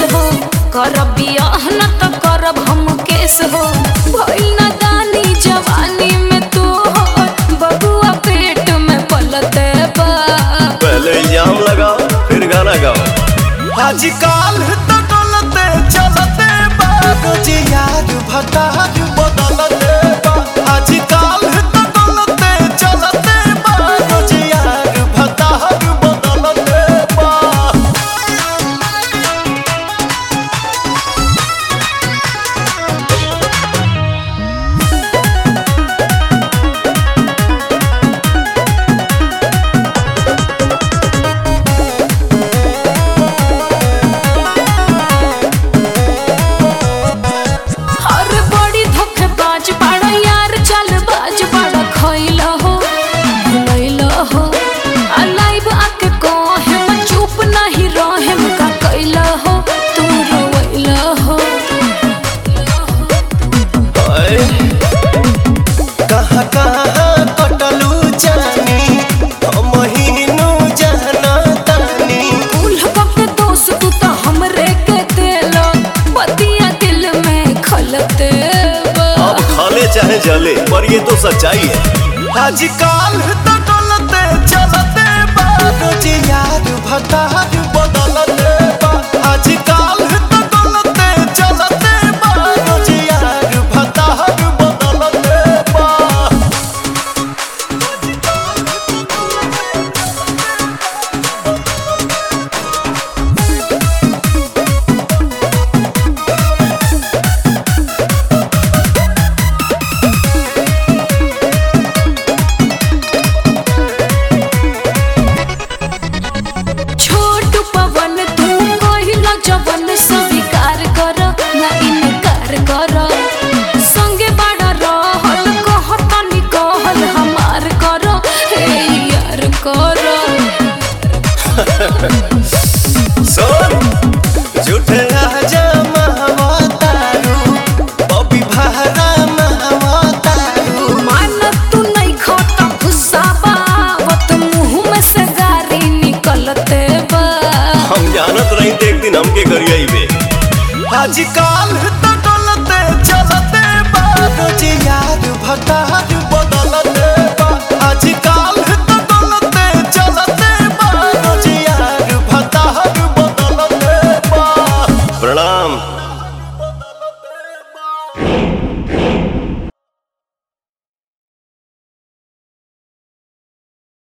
हो करब बियाह न त करब हम केस हो भइल न दानी जवानी में तू हो बबुआ पेट में पलते बा पहले इल्जाम लगाओ फिर गाना गाओ आजकल तो डोलते चलते बाबूज यार भतार बदलते बा आजकल तो डोलते चलते बाबूज यार भतार बदलते बा हर बड़ी धोखेबाज बड़ा यार चालबाज बड़ा खइल हो भुलैल हो आ लाइव आके कहे मैं चुप नहीं रहे का कैल हो तू रोइल हो हाय, कहाँ कहाँ कटलू जानी महीनू जाना तानी उल के दोस्त तू तो हमरे के दिल बतिया दिल में खलते बा अब खाले चाहे जले पर ये तो सच्चाई है आजकल तो डोलते चलते बाबूज यार भतार बदलते बा आजकल तो डोलते चलते बाबूज यार भतार बदलते बा छोट पवन तू कहिला जवन स्वीकार कर ना इनकार कर संगे बड़ा रहल कहतनी कहल हमार कर हे यार कर सुन झूठे राजा महवतारू बबी भारा महवतारू मान तू नहीं खाता गुस्सा बावत मुंह में से गारी निकलते बा हम जानत रही थे एक दिन हमके करिए बे आजकल तो डोलते चलते बाबूज यार